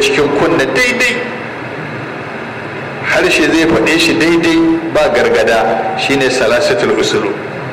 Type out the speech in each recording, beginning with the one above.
cikin kunna daidai harshe zai faɗe shi daidai ba gargada shine salasatul usulu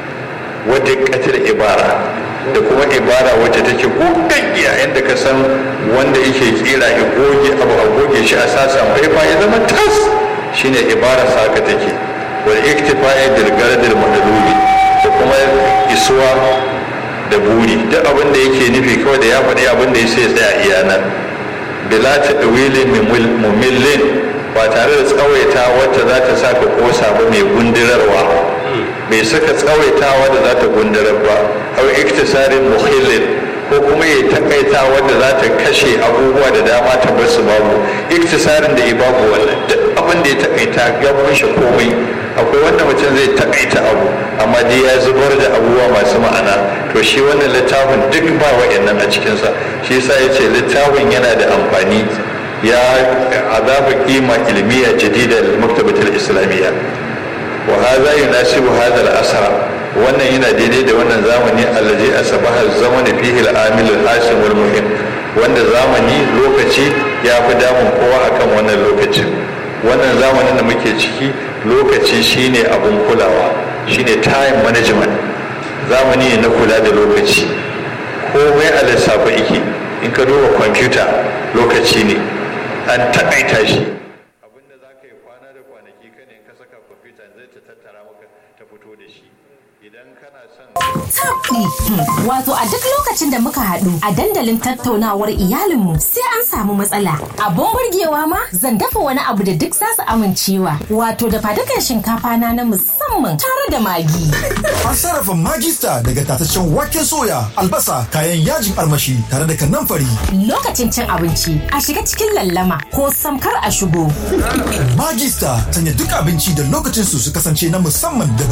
wadda katil ibara da kuma ibara wacce take gogaggiya yadda ka san wanda yake kira ya goge abu a goge shi a sasan faifa ya zama tas shine ibara saka take wal iktifa'i bil gardil madlubi da kuma isuwa da buri duk abin da yake nufi kawai da ya faɗi abin da ya sai tsaya iya nan bila ta ɗawilin mumillin ba tare da tsawaita wacce za ta sa ka kosa ba mai gundirarwa bai saka tsawaitawa da za ta gundirar ba au iktisarin muhillin ko kuma ya takaita wadda za ta kashe abubuwa da dama ta bar su babu iktisarin da ya babu wannan duk abin da ya takaita ya kunshi komai akwai wanda mutum zai takaita abu amma dai ya zubar da abubuwa masu ma'ana to shi wannan littafin duk ba wa'annan a cikinsa shi yasa ya ce littafin yana da amfani ya azaba kima ilmiya jadida lil maktabatul islamiyya wa hadha yunasibu hadha al asra wannan yana daidai da wannan zamani allazi asbaha zamani fihi al-amil al-hasim wal muhim wanda zamani lokaci ya fi damun kowa akan wannan lokacin wannan zamanin da muke ciki lokaci shine abun kulawa shine time management zamani ne na kula da lokaci komai a lissafa yake in ka duba kwamfuta lokaci ne an taƙaita shi abinda za ka yi kwana da kwanaki ka ne ka saka kwamfuta zai ta tattara maka ta fito da shi idan kana son Tabdi. Wato a duk lokacin da muka haɗu a dandalin tattaunawar iyalinmu sai an samu matsala. Abun burgewa ma zan dafa wani abu da duk za su amincewa. Wato da fadukan shinkafa na na musamman tare da magi. An sarrafa magista daga tataccen waken soya, albasa, kayan yajin armashi tare da kanamfari. Lokacin cin abinci a shiga cikin lallama ko samkar a shigo. Magista sanya duk abinci da lokacin su su kasance na musamman da